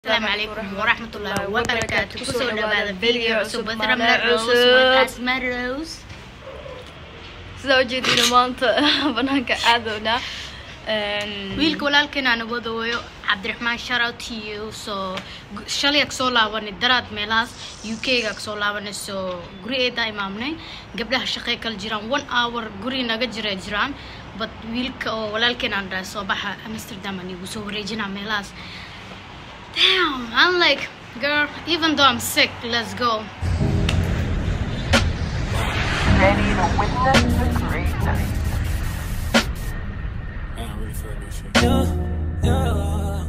السلام عليكم ورحمة الله وبركاته kusoo dhawaada video cusub Ramla Rose Asma Rose sida ujeedina maanta banaanka aadowna wiilka walaalkeen aan wadooyo cabdiraxmaan shout to you so shalay kasoo laabanay daraad meelahaas uk ga kasoo laabanay so gurigeeda imaamnay gabdhaha shaqey kala jiraan one hour guri naga jira jiraan but wiilka oo walaalkeen aan dhahay soo baxa amsterdam aan igu soo wareejinaa meelahaas Damn, I'm like, girl, even though I'm sick, let's go. ready to witness the great night. Yeah, yeah.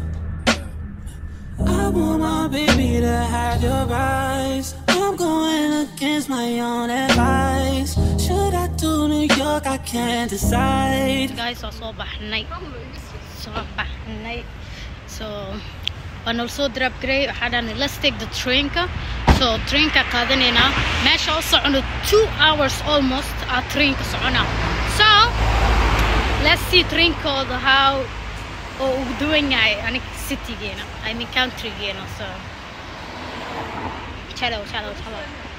I want my baby to have your eyes. I'm going against my own advice. Should I do New York? I can't decide. Guys, waa soo baxnay. Soo baxnay. So, waa nala soo drop garay waxaa dhahnay let's take the trainka so trainka qaadanaynaa meesha u socono two hours almost aa trainka socona so let's see trainkooda how oo ugu duwan yahay aniga citygeena i mean countrygeena so chalo chalo chalo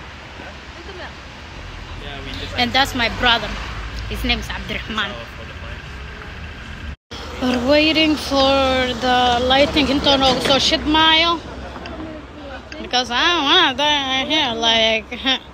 and that's my brother his name is Abdurrahman We're waiting for the lighting into noogu soo shidmaayo because I don't wanna die here like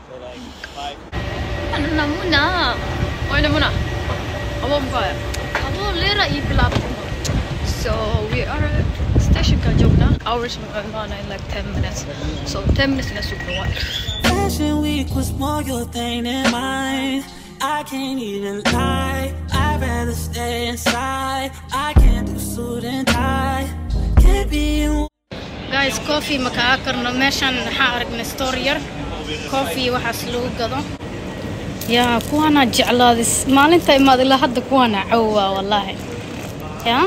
anna muna wayna muna abo mukaya adoo leera iyo bilaabtay so we are stationka joogna hours maana in like 10 minutes so 10 minutes na sugno waa Fashion week was more your thing than mine. I can't even lie. I'd rather stay inside. I can't do suit and tie. Can't be in guys coffee ma kaa karno meeshan waxaan aragnay store yar coffee waxaas lagu gado yaa kuwaana jeclaadis maalinta imaad ilaa hadda kuwaana cawaa wallaahi yaa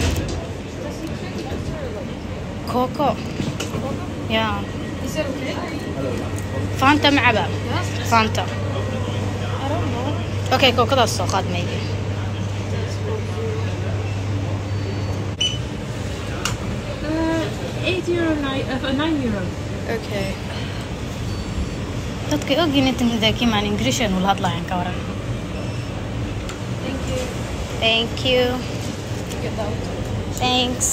koko yaa fanta macaba fanta okay kokadaas soo qaad maybe Eight euro, nine, uh, nine euro. okay dadka ogin inta mudaakimaan ingrishan ula hadlayaan ka waran thank you thanks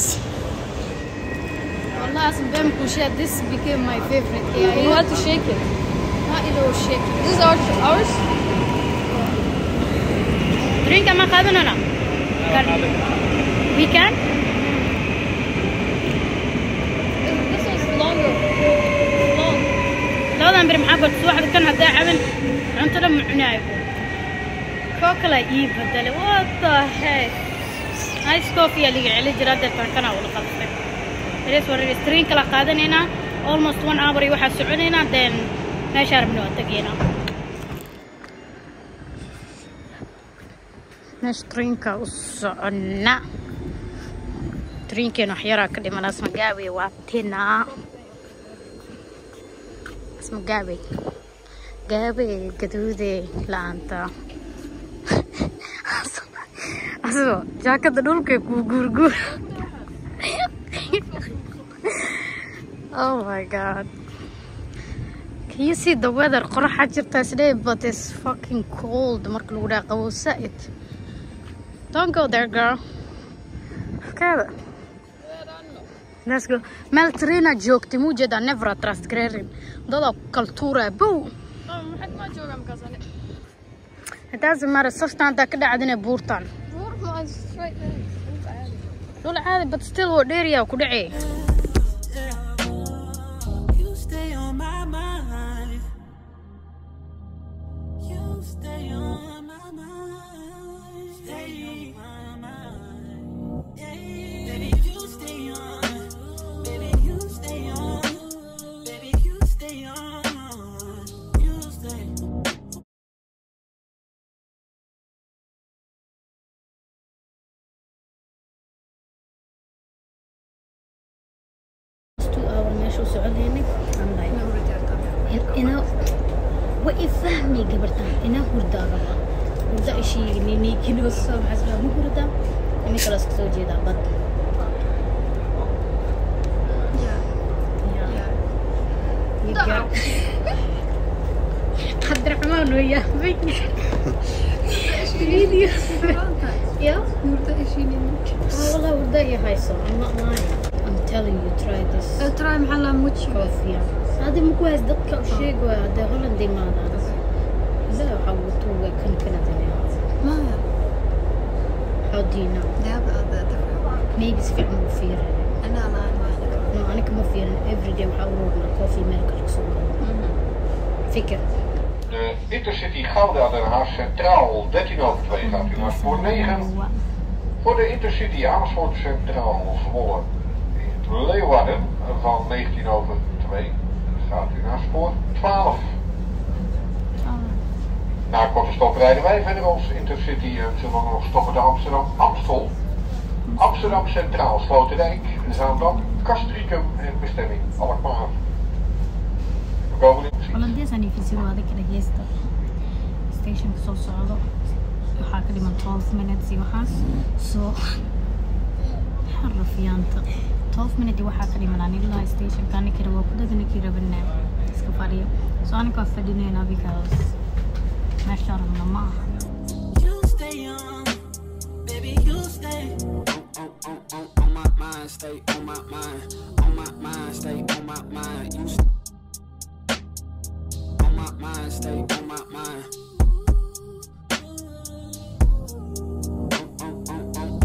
والله اصلا بام كوشات this became my favorite yeah, you want to shake it ما إله shake this is ours ours drink ما قادنا we can this is longer long labadan beri maxaa barta subaxda kan haddaa caban cuntada ma cunaayo koo kale ii bedelay what the heck ice coffee aa liga celi jira deetan kanaa wada qalfay rees wareer train kala qaadanaynaa almost one hour iyo waxaa soconaynaa then meeshaa rabna waa tegaynaa meesha trainka u soconna trainkeena wax yaraa ka dhiman asmagaawe waa tinaa اسمه جابي جابي قدودي لانتا أصلا جاكا دولك كوغورغور Oh my god. Can you see the weather? قرحة جرتا today but it's fucking cold marka lagu dhaha qabow sa'id. Don't go there girl. كذا. Let's go. meel traina joogtay muu jeedaa never trust gareerin dadaa ku kala tuuraya bow maxaad ma joogaa markaas ani hadaasi mara safta haddaa ka dhacdinay buurtan buur ma straight dhul caadi but still waa dheeriyaa ku dhacee You stay on my mind. You stay on my mind. Stay on my mind. Yeah. Baby, you stay on. Baby, you stay on. Baby, you stay on. You stay. two hour meesha u soconaynay I'm like ina wa ifahmay gabartan ina hurdaa raba hurda ishii niniikinoosa maxaa ma hurdaa ini kale iska soo jeedaa bad yeah وياه فيديو يا Yurda eşiğinin. والله ودي هاي صار I'm not lying I'm telling you try this Try محلها موتشي coffee هذه مو كويس دقة وشيء هذا هولندي ما هذا لا حوتوه كن كندني ما how do you know لا هذا different. maybe si fiican ugu fiirin أنا لا أنا no aniga ma fiirin everyday waxaa uroogna coffee meel kale kasoo galo fikir De Intercity Gouda Den Haag Centraal 13 over 2 gaat u naar spoor 9. Voor de Intercity Amersfoort Centraal Zwolle in Leeuwarden van 19 over 2 gaat u naar spoor 12. Na een korte stop rijden wij verder als Intercity en zullen we nog stoppen de Amsterdam Amstel. Amsterdam Centraal Sloterdijk, Zaandam, Castricum en bestemming Alkmaar. We komen in holandeesaan ifisiro adiga dhageysta stationka soo socdo waxaa ka dhiman 12 minutes iyo waxaas soo xarafiyaanta 12 minute waxaa ka dhiman aan ilaa stationka anikii rabo ku daga ninkii rabana iska fadhiyo so aniga waa fadhinayna because meesha rabna ma aha You stay young, baby, you stay. On, on, on, on my mind, stay on my mind. On my mind, stay on my mind. You stay on my mind, stay on my mind. On, on, on, on.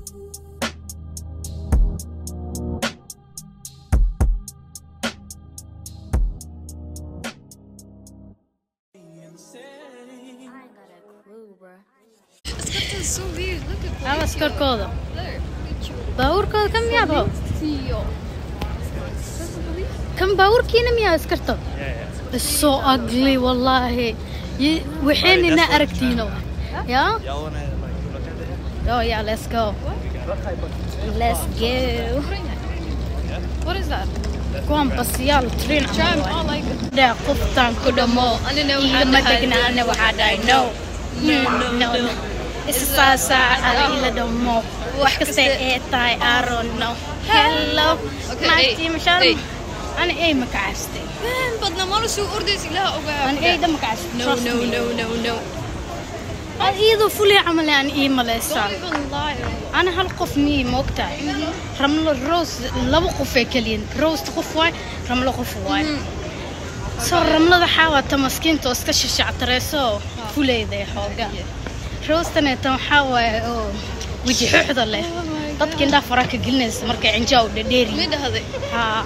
It's so weird. Look at ama askarkooda there. baabuurkooda kan miyaa baa Tio. That's the police. kan baabuurkiina miyaa askarta It's so ugly wallahi Ye- waxaynina aragtiino yeah oh yeah let's go let's go What is that? kuwan basiyaal train Tram. camal Oh, waay. like dhaa qoftaan ku dhamo I don't know. igama degnaana waxaa dhahay no no no isfaasaa ala ila dhamo wax kasta ee tahay aaron no hello Okay, maagtii hey, mashaan hey. ani ay ma kacastay Man, badna mana soo ordaysa ilaha ogaa. ani ayda ma kacastay No, trust no, me. no, no, no. Aan iyadoo fulay camal aan ii malaysaan Don't even lie. ana hal qof miyay moogtahay ramlo rose laba qof ee keliyin rose qof waay ramlo qof waay soo ramlada xaawata maskiinta oo iska shashactareyso fuleyda ee xooga rostaneetan waxaa waaye oo weji xuxda leh dadka indhaha fara ka gelinaysa markay cinjaa u dhadheeri Mid ahday. haa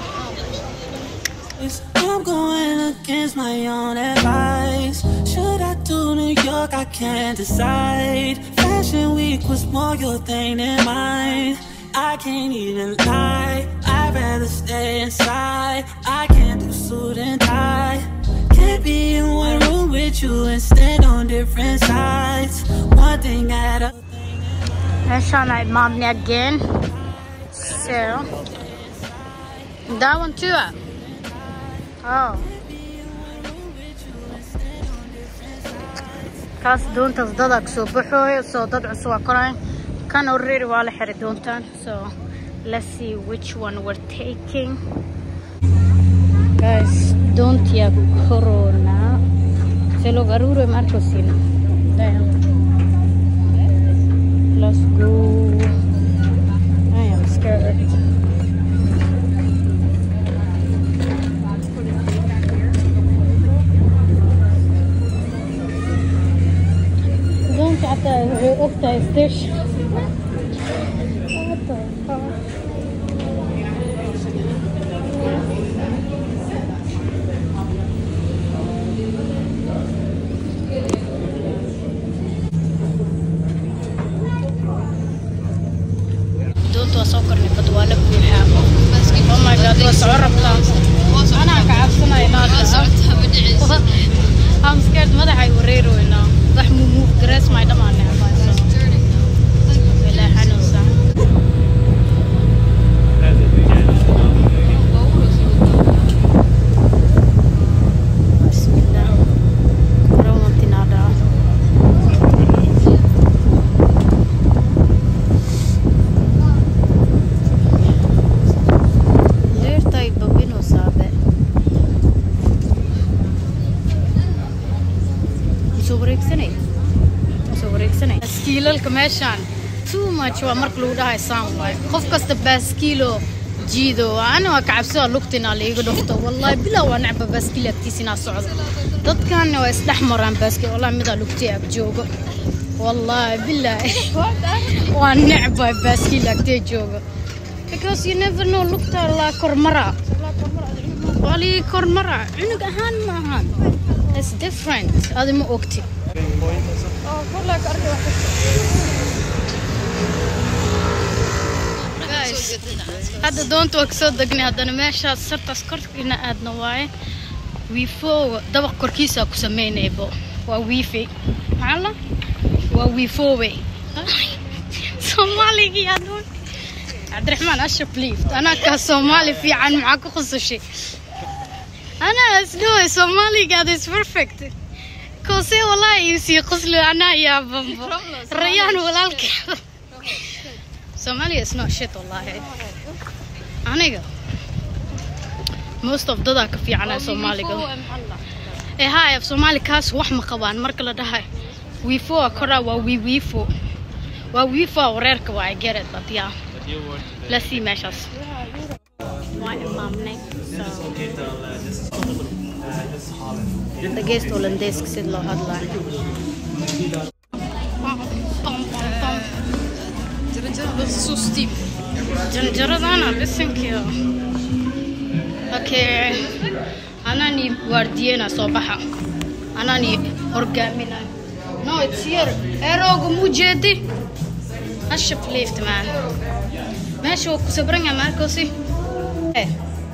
I'm going against my own advice. Should I do New York? I can't decide. Fashion week was more your thing than mine. I can't even lie. I'd rather stay inside. I can't do suit and tie. Can't be in one room with you and stand on different sides. One thing at a meeshaan ay imaadnay again so that one too ah oh kaas doontaas dadaa kasoo baxooyo soo dad cusub waa korayn kan already waa la xiray doontaan so let's see which one we're taking guys doontiyaa corona se log arure marcosina damn let's go I am scared doonta xataa waxay ogtahay station What the fuck? doonta waa soo kornay bad waa la buuxaa oh my god waa soo rabtaa anaa ka cabsanaya naadka I'm scared madaxay wareeroynaa wax muu move garees may dhamaanay ilaa xanuunsa bismillah rawantinada deertay babinoo saabe dadka meeshaan too much waa marka lagu dhahay saan waay qof kasta baaskiilo jiido ana waa kacabsada lugtina laiga dhufto wallahi bilaa waa necba baaskiil agtiisa inaa socdo dadkanna waa isdhex maraan baaskiil wallahi midaa lugtay ag joogo wallahi bilaahi waa necba baaskiil agtee joogo because you never know lugta laa kormaraa waa lii kormaraa cunug ahaan ma ahan It's different adi ma ogti Oh, kolla ka arki wax Guys, hadda doonta waa kasoo degnay haddana meeshaas sartaas korkiina aadna waaye wiifo dabaq korkiisa ku sameynaybo waa wiifi maxaa la waa wiifoowe soomaaligii adoon cabdiraxmaan ashaf liift anaa kaa soomaali fiican maxaa ku khusashay anaa isdhaway soomaaligaada is perfect koose walaa iisii qusli anaa yaa bambo rayaan walaalkeeda Somalia is not shit wallahi. Aniga. Most of dadaa ka fiicana Soomaaliga. Eh hay af Soomaali kaas wax ma qabaan marka la dhahay. Wiifo kora waa wii wiifo. Waa wiifo wareerka waa I get it but yeah. Let's see meeshaas. Waa imaamnay. Dhageysta Hollandeeska sida loo hadlayo. Pam, pam, pam. Susti. Janjaradana bisinkiyo. Okay. Anani wardiyena soo baxa. Anani horgaamina. No, it's here. Erooga muu jeedi. Ashaf lift man. Meesha waa ku sabran yahay Marcosi. Eh.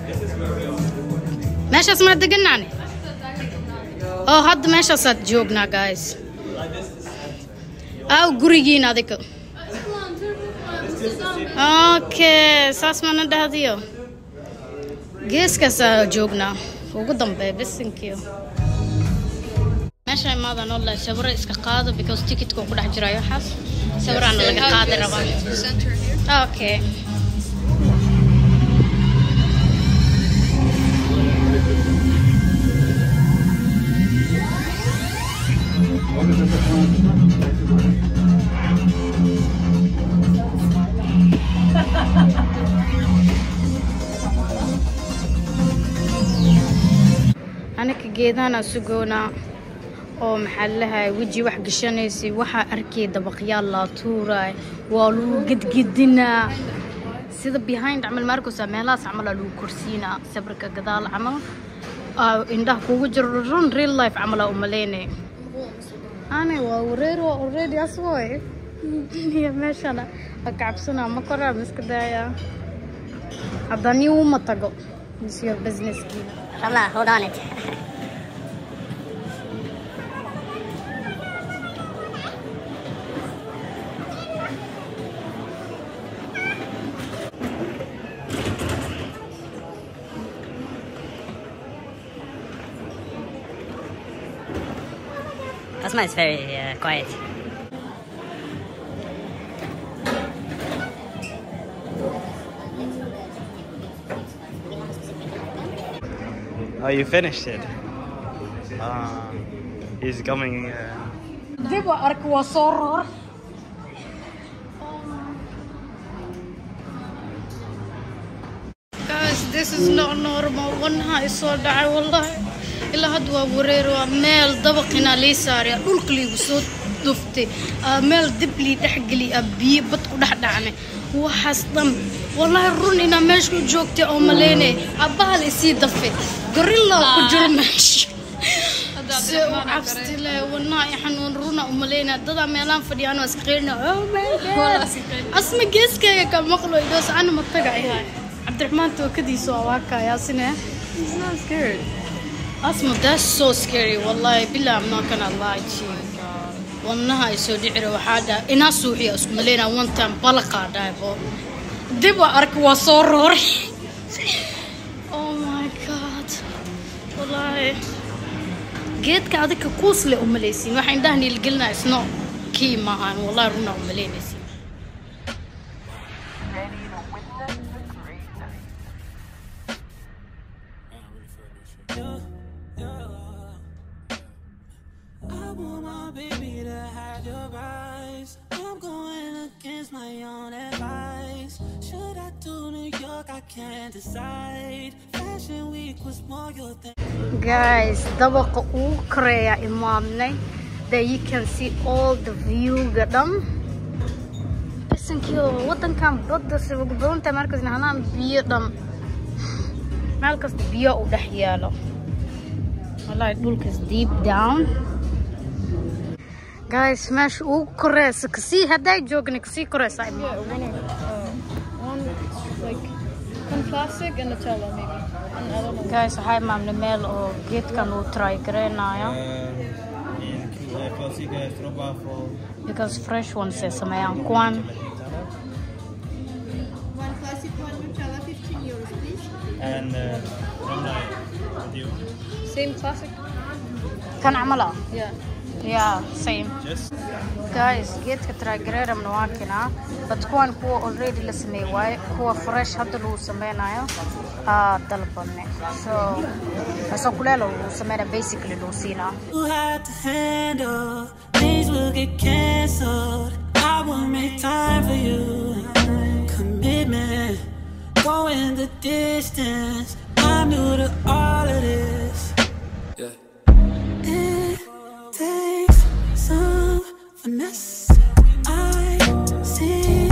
Meeshaas ma deganaani? Oh, hadda meeshaasaad joognaa guys. Aw gurigiina adiga. Okay, saas mana dhahdiyo. Geeskaasaa joognaa. Ugu dambeeya bisinkiyo. Meesha imaadaan oo sawiro iska qaado because ticketka ku dhex jirayo waxaas. Sawiraana laga qaadi rabaa. center here. Okay. anaka geedana sugoona oo maxaa lahay weji wax gashanaysay waxaa arkay dabaqyaal laa tuuraay waa lagu gedgedinaa sida behind camal maarkosa meelahaas camal aa lagu korsiinaa sawirka gadaal camal aa indhaha kugu jiro run real life camal aa umaleynay ani waa wareer waa already aswoy iyo meeshana waa kacabsanaa ma koraa ma iska daayaa haddani uma tago is your businesskiina Ramla, hold on it. Asma is very uh, quiet. Oh, you finished it. Uh, he's coming. Uh, dib u ark waa soo roor guys this is not normal wanaha isoo dhacay wallahi ilaa hadda waa wareer waa meel dabaqina lii saaraya dhulka liigu soo duftay aa meel dib lii dhexgeli aa biyo bad ku dhex dhacnay waxaas dhan wallahi run inaa meesha u joogtay oo maleynay abbaha la isii dafay gorilla ku jiro meesha se u cabsti leh wanaha xanuun runa umaleynaa dadaa meelaan fadhiyaan waa iska qeyrina oh my god asma geeskayga ka maqlo idoos ana ma taga ayahay cabdiraxmaan tookadiisu waa waakayaasine He's not scared. asma that's so scary wallahi bilaa I'm not gonna lie to you wadnaha ay soo dhicira waxaa dhaha inaa suuxiya isku maleynaa one time balaqaa dhahaybo dib waa arka waa soo rooray oh my god wallahi geedka adika kuusle umalaysiin waxa indhaha niilgelinaa isno kii maahan wallahi runaa umalaynaysiin Ready to witness the great night. I want my baby to have your eyes. I'm against my own advice. Should I do New York? I can't decide. Fashion week was more your thing. guys dabaqa ugu koreeya imaamnay that you can see all the view-ga dhan bisankiyo wadankan badda siwag badantahay markas nahnaan biyo dhan meel kasta biyo u dhex yaalo wallahi dhulkas deep down guys meesha ugu koreysa kasii hadday joogna kasii koreysa imaamnay One like one plastic and Nutella maybe. And I don't know. guys waxaa imaamnay meel oo geedkan uu try gareynayo Classic stroopwafel. because fresh ones ay sameeyaan kuwan One classic, one Nutella, 15 euros, please. And uh, one night with you. Same classic? kan camal ah Yeah. yeah same Just guys geedka tragereeramna waa kinaa but kuwan kuwa already la sameey waaye kuwa fresh hadda lagu sameynayo aa dalbane so asoo kuleelo lagu sameynaya basically lagu siinaa You had to handle things will get canceled. I will make time for you. Commitment, going the distance. I'm new to all of this. It takes some finesse. I see.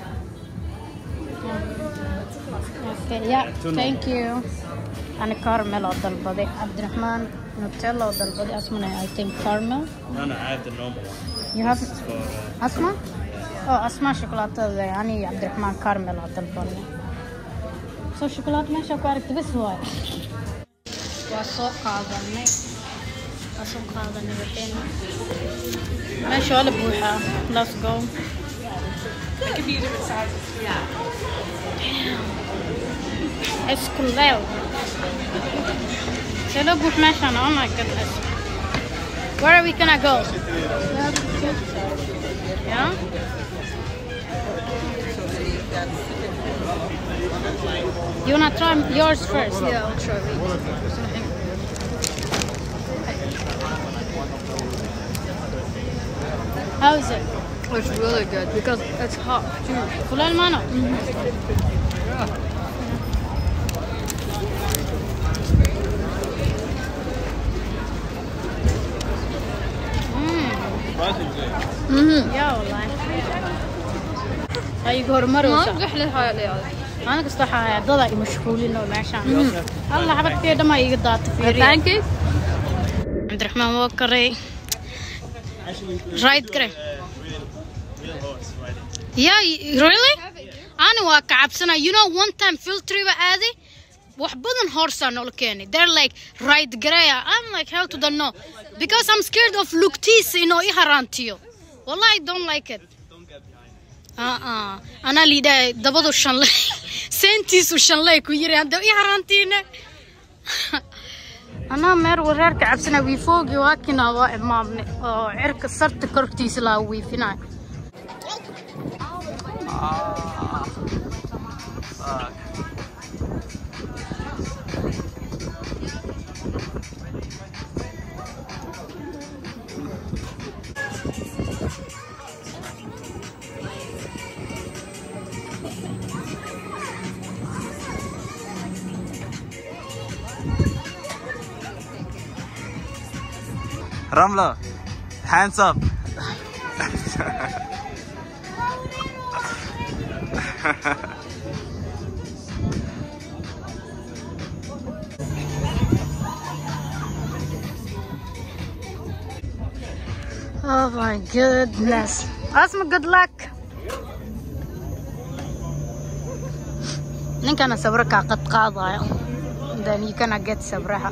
okay yeah thank you ani caramel oo dalbaday cabdiraxmaan nutella oo dalbaday asmana i think caramel no, no, I have the normal one. you have For uh, asma oh asma shukulaatada ani iyo cabdiraxmaan caramel oo dalbanay soo shukulaad meesha ku aragta bas waay waa soo qaadanay waa soo qaadanay waxayna meesha waa la buuxaa let's go It's kuleel see loo buux meeshaan oh my goodness where are we gonna go yeah You wanna try yours first? Yeah, I'll try it. How is it? It's really good because it's hot too. Full mano? يا والله هاي horumar ما رحلة هاي اللي أنا كنت رايحة ضدا مشغولين وماشان الله حبت في دم يقدر تفيري pancake عبد الرحمن وكري رايد كري يا really أنا واقع عبسنا you know one time filtry وعادي wax badan horsa noola keenay they're like right garaya I'm like how to don't know because I'm scared of lugtiisa inuu i haraantiyo wallahi I don't like it aa anaa liidhahay dabadu shanley seentiisu shanley ku yiri hadda i haraantiine anaa meer wareerka cabsana wiifoogi waa kinaa waa imaamne oo cirka sarta kortiisa laa wiifinay Ramla, hands up. Oh my goodness. Asma, good luck. ninkana sawir kaa qad qaadayo then you gonna get sawiraha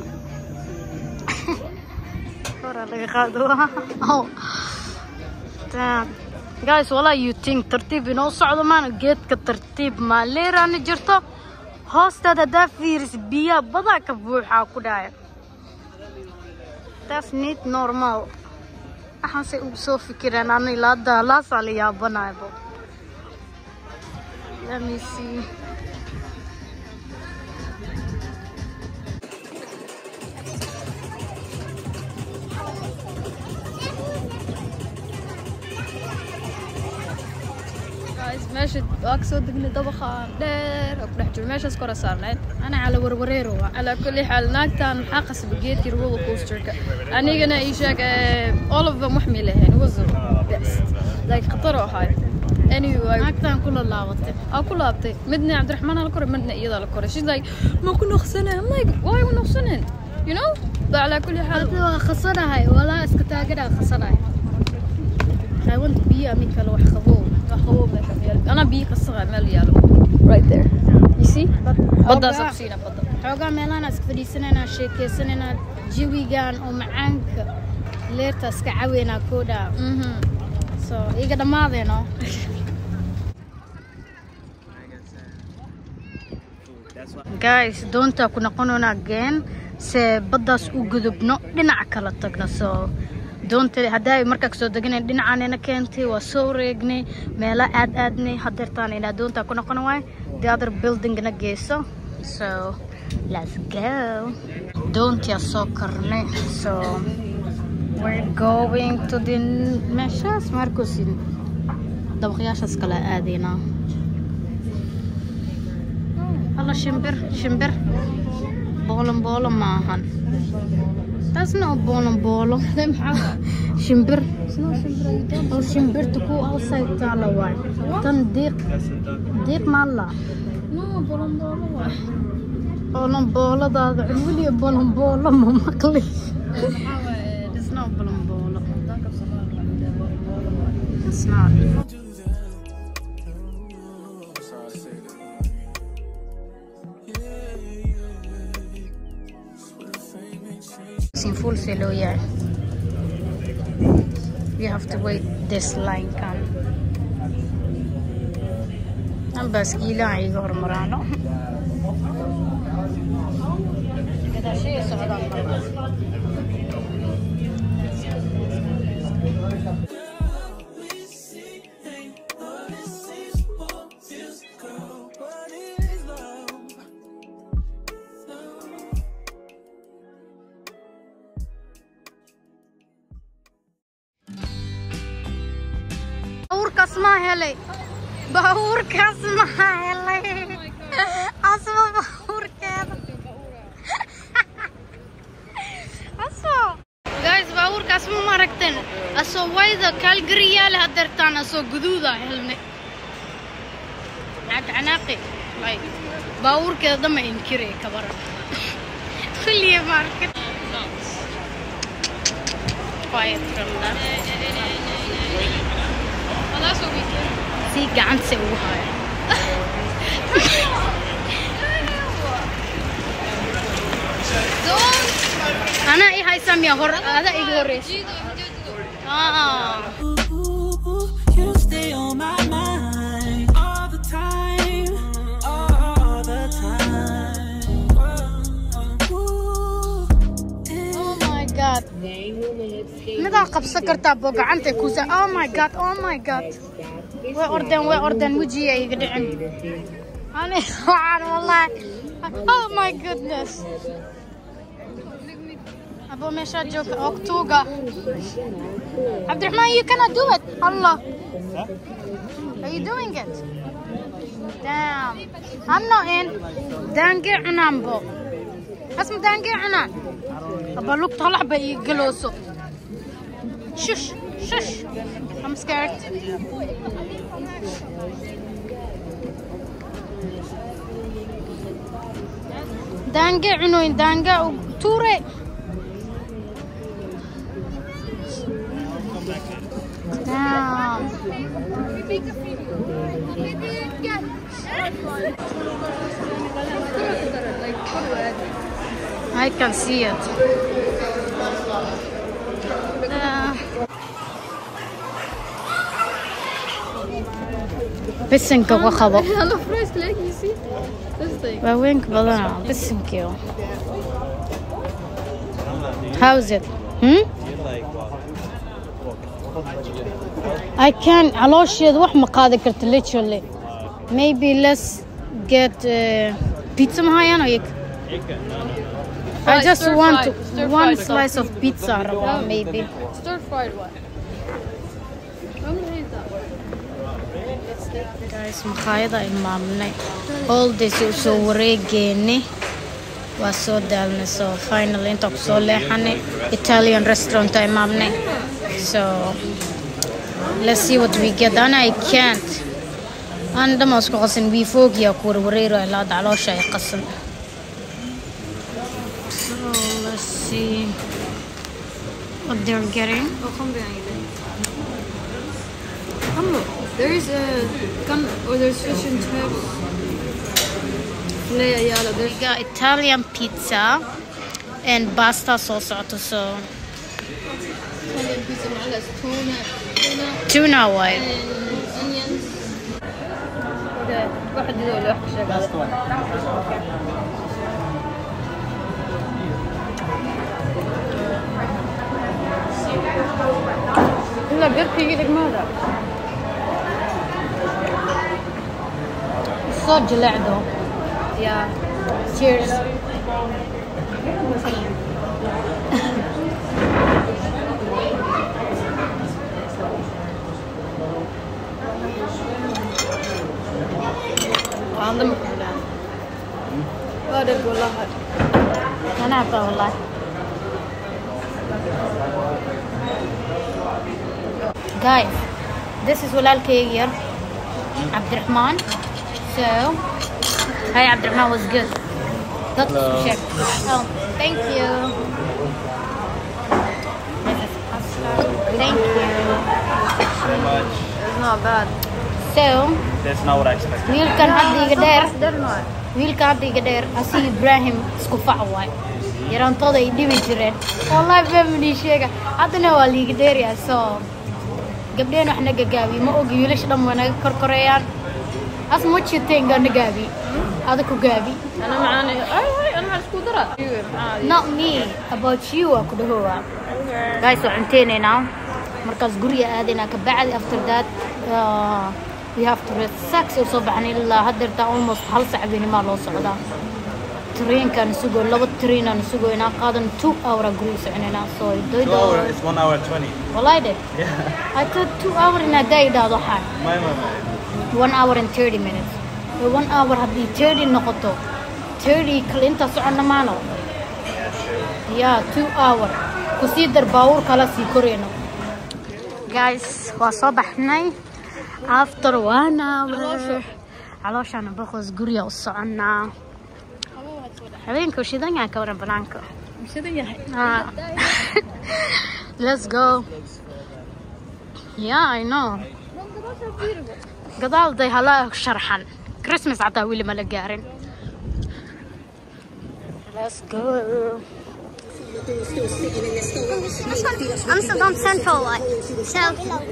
hora laga qaado oh damn guys walaa you think tartiib inoo socdo maana geedka tartiib maaleerana jirto hoosteeda haddaa fiiris biyaa badaa ka buuxaa ku dhaya that's need normal waxaanse ugu soo fikireen ana ilaa daalaasaa la yaabanaybo let me see meesha waa kasoo degnay dabaqaan dheer oo ku dhex jiro meeshaas kora saarnayd أنا على وروريرو calaa kulli xaal naagtan maxaa qasba geedkii roller coasterka anigana ii sheeg eh, all of them wax may lahayn was the best like khatar oo ahayd anyway naagtaan kula laabatay aa ku laabtay midna cabdiraxmaan aa la koray midna iyadaa la koray she's like ma ku noqsanay I'm like why ku noqsanin you know ba calaa kulli xaal hadda waa khasanahay walaa iska taaganaa khasanahay haawanta biyo ama kale wax qabow wax qabow meesha meel anaa biyo qasaqa meel yaalo right there you see baddaas Xoogaa- ku siina badda xoogaa meelahaan iska fadhiisanaynaa sheekeysanaynaa jawigan oo macaanka leerta iska caweynaa koodhaa mhm so iga dhammaadeeno That's why. guys doontaa ku noqonoona again se baddaas u gudubno dhinaca kala tagno so doonta haddaa markaa kasoo deganayn dhinacaanina keentay waa soo wareegnay meelo aad aadnay hadeertaan inaa doontaa ku noqon waay the other buildingna geyso so let's go doontia soo karnay so we're going to the meeshaas markusi dabaqyaashaas kala aadaynaa Alla shimbir, shimbir. Bolon bolon maahan. That's not bolon bolon. shimbir. Oh, shimbirta ku outside taala waay. Tan diiq, diiq maalla. no bolon bolon waay Bolon booladaada weliya bolon boolo ma maqli. maxaa waaye It's not bolon boolo. danka Soomaaliya It's not. Sin full se loo yahay. You have to wait this line kan. Aan baaskiilaha iga hormaraano. Gadaashaya socdaan markaas. Baabuurkaas maa helay. Baabuurkaas maa helay. Asma baabuurkeeda. Asoo. Guys, baabuurkaas ma maragteen. Asoo wayda Calgary yaala hadeertaan asoo guduuda helne. Cad canaaqi. Ay. Baabuurkeeda dama inkirey kabaran. Kulliye market. Quiet from that. si gacanta ugu haya anaa i haysaa miya hor ada iga horeysa Ah. Ooh, you stay on my mind all the time, all the time. Ooh, oh my god midaa qabsan kartaa boo gacanta kusa oh my god oh my god way ordeen way ordeen wejiga iga dhicin ani waxaan wallahi oh my goodness abo meeshaa joogta oktuuga cabdiraxmaan you cannot do it allah are you doing it damn i'm not in daangee cunaan bo asma daangee cunaan aba lugta halax ba ii galooso shush shush i'm scared daange cunoyn daanga tuure Damn. I can see it. Uh, bisinka ku qabo Hello, first leg, you see? This thing. waaweynka badana bisinkii how is it hmm? You like what? I can caloosheeda wax ma qaadi karto literally maybe let's get uh, pizza mahayaan ayag Chicken? No, no. I Like just stir want fried- to- stir one fried slice of pizza rabaa maybe Stir fried one. I'm gonna eat that one. guys makhaayada imaamnay holdays u soo wareegeeni waa soo daalnay so final inta ku soo leexanay italian restaurant a imaamnay so let's see what we get and I can't aan dhamaas ku qasan biifoogiya ku warwareero ilaa dacloosha ay qasan so let's see what they're getting There is a gun or there's fish and chips. Filet ayala. we There's got Italian pizza and pasta sauce socoto so Italian pizza معلش tuna, tuna tuna white and onions. Okay, واحد يدور واحد شغال. لا بيركي يجيلك ماذا؟ الصوت جلع though Yeah. cheers عندهم فلان. هذا يقول لها أنا أعرفه والله guys this is walaalkayga yar Abdurrahman so hi Abdurrahman was good that's check oh thank you this is pasta thank you Very much. It's not bad. so That's not what I expected. wiilkan hadda iga dheer They're not. wiilka hadda iga dheer asi ibraahim isku fac waay yarantooda ay dhibi jireen wallahi family sheega haddana waa liiga dheeryaa soo gabdheen wax naga gaabi ma ogi wiilasha dhan waa naga korkoreeyaan as much you think na gaabi ada ku gaabi أنا معاني أي هاي أنا مع السكوترات. عادي. not me about you waa ku dhahoowa guys waa cunteynaynaa markaas guriga aadaynaa ka bacdi after that uh, we have to rest sax oo soo baxnay ilaa haddeerta almost hal sac benimaa loo socdaa trainkaan isugoo laba trainaan isugoo inaa qaadan two hour aa guriga soconaynaa so Two hour, it's one hour twenty. wallahi de Yeah. I thought two hour inaa daa idhaahdo xaan My my my. one hour and thirty minutes So one hour haddii thirty noqoto thirty kale intaa soconna maano ya two hour kusii dar baawur kala sii koreyno guys waa soo baxnay after one hour calooshaana boqos guriga u soconnaa habeenka shidan yahay ka waran banaanka Ah. let's go yeah i know gadaal day hala sharxan christmas xataa weli ma la gaarin let's go I'm still on Central Light. So.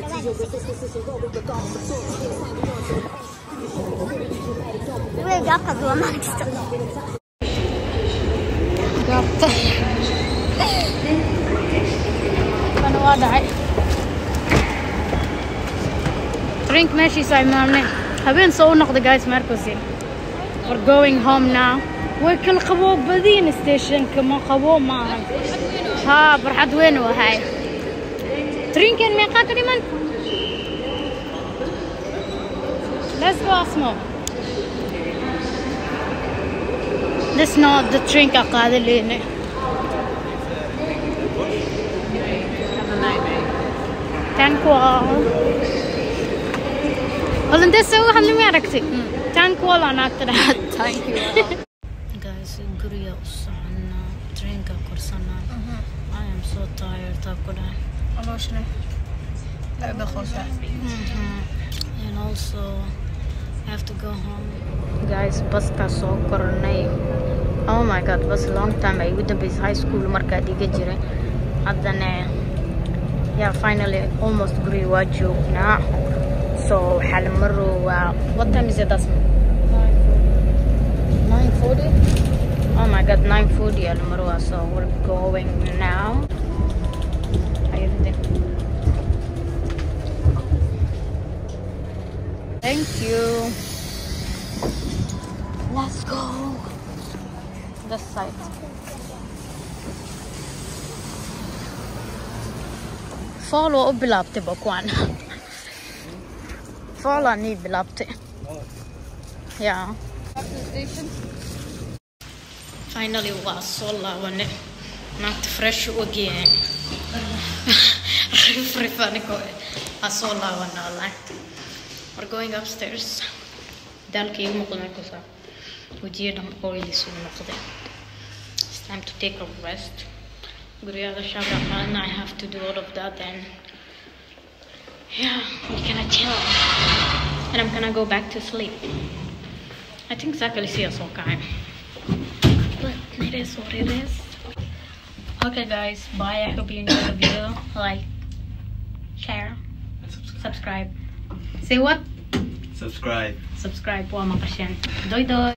We're up as well, Max. gaabta kana waa dhacay drink meeshiisa imaamnay habeen soo u noqda guys markusi we're going home now way kala qaboo badiin stationka ma qabo maahan haa barxad weyn u ahay drinken meeqaa ka dhiman let's go asmo This not the drink I got in it. Tankwal. Well, and this is what I'm aragtay. Tankwal on after that. Thank you. Guys, guriga u soconnaa drinka korsanaa I am so tired takuda عموشنا. لا بخوشة. and also I have to go home guys baska soo kornay oh my god bas long time ay ugu dambeysay high school markaa dhiga jiray haddana yeah finally almost guriga waa joognaa so waxaa la marowaa what time is it asma 9:40 oh my god 9:40 yaa la marowaa so we're going now Ayun din. Thank you. Let's go. This side. Fall waa u bilaabtay ba kuwan. foolaa nii bilaabtay yaa finally waa soo laabane maanta fresh u ogyahay rifrifanigo waa soo laabana wallahi we're going upstairs daalka igu muuqda kusaa wajiya dhan qoydiisu noqday it's time to take a rest guryaha shabra maalina I have to do all of that then yeah we're gonna chill and I'm gonna go back to sleep I think exactly see us okay but it is what it is okay guys bye I hope you enjoyed the video like share subscribe say what Subscribe. subscribe po mga kasyan doy doy